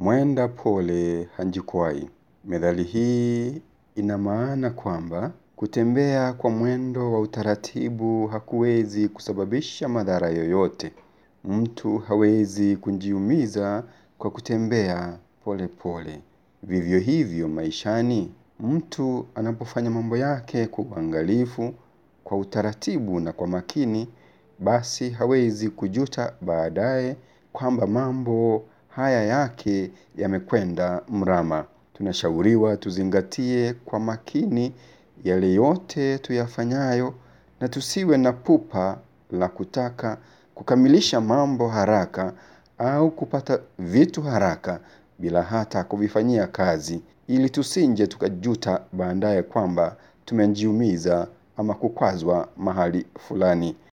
Mwenda pole hajikwai. Methali hii ina maana kwamba kutembea kwa mwendo wa utaratibu hakuwezi kusababisha madhara yoyote. Mtu hawezi kujiumiza kwa kutembea pole pole. Vivyo hivyo maishani, mtu anapofanya mambo yake kwa uangalifu, kwa utaratibu na kwa makini, basi hawezi kujuta baadaye kwamba mambo haya yake yamekwenda mrama. Tunashauriwa tuzingatie kwa makini yale yote tuyafanyayo na tusiwe na pupa la kutaka kukamilisha mambo haraka au kupata vitu haraka bila hata kuvifanyia kazi ili tusije tukajuta baadaye kwamba tumejiumiza ama kukwazwa mahali fulani.